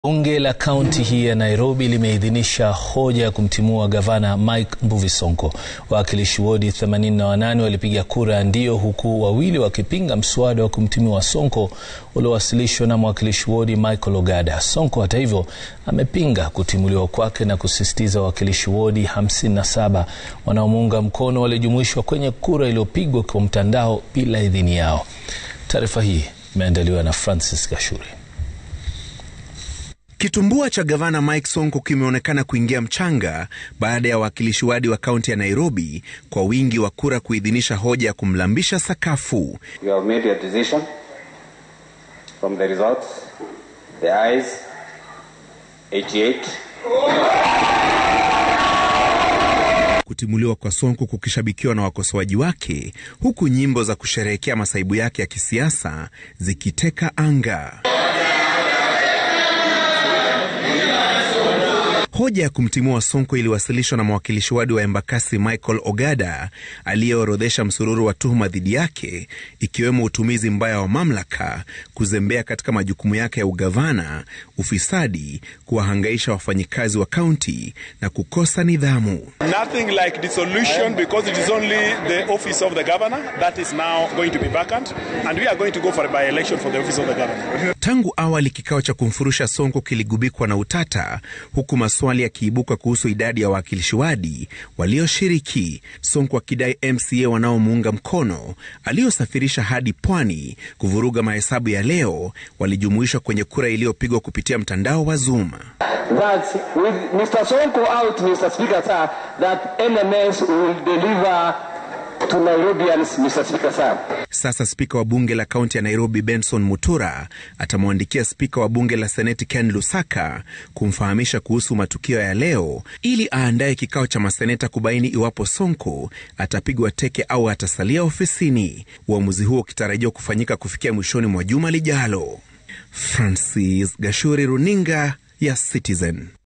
Bunge la kaunti hii ya Nairobi limeidhinisha hoja ya kumtimua gavana Mike Mbuvi Sonko. Wawakilishi wodi 88 walipiga kura ya ndio, huku wawili wakipinga mswada wa kumtimua Sonko uliowasilishwa na mwakilishi wodi Michael Ogada. Sonko hata hivyo amepinga kutimuliwa kwake na kusisitiza wawakilishi wodi 57 wanaomuunga mkono walijumuishwa kwenye kura iliyopigwa kwa mtandao bila idhini yao. Taarifa hii imeandaliwa na Francis Gashuri. Kitumbua cha gavana Mike Sonko kimeonekana kuingia mchanga baada ya wawakilishi wadi wa kaunti ya Nairobi kwa wingi wa kura kuidhinisha hoja ya kumlambisha sakafu. You have made your decision. From the results, the ayes 88. Kutimuliwa kwa Sonko kukishabikiwa na wakosoaji wake, huku nyimbo za kusherehekea masaibu yake ya kisiasa zikiteka anga. Hoja ya kumtimua Sonko iliwasilishwa na mwakilishi wadi wa Embakasi Michael Ogada aliyeorodhesha msururu wa tuhuma dhidi yake ikiwemo utumizi mbaya wa mamlaka, kuzembea katika majukumu yake ya ugavana, ufisadi, kuwahangaisha wafanyikazi wa kaunti na kukosa nidhamu. Nothing like dissolution because it is only the office of the governor that is now going to be vacant and we are going to go for a by-election for the office of the governor. Tangu awali kikao cha kumfurusha Sonko kiligubikwa na utata huku maswali yakiibuka kuhusu idadi ya wawakilishi wadi walioshiriki, Sonko akidai MCA wanaomuunga mkono aliosafirisha hadi pwani kuvuruga mahesabu ya leo walijumuishwa kwenye kura iliyopigwa kupitia mtandao wa Zoom. that with Mr. Sonko out, Mr. Speaker, sir, that NMS will deliver to Nairobians, Mr. Speaker, sir. Sasa spika wa bunge la kaunti ya Nairobi Benson Mutura atamwandikia spika wa bunge la seneti Ken Lusaka kumfahamisha kuhusu matukio ya leo ili aandaye kikao cha maseneta kubaini iwapo Sonko atapigwa teke au atasalia ofisini, uamuzi huo ukitarajiwa kufanyika kufikia mwishoni mwa juma lijalo. Francis Gashuri, runinga ya Citizen.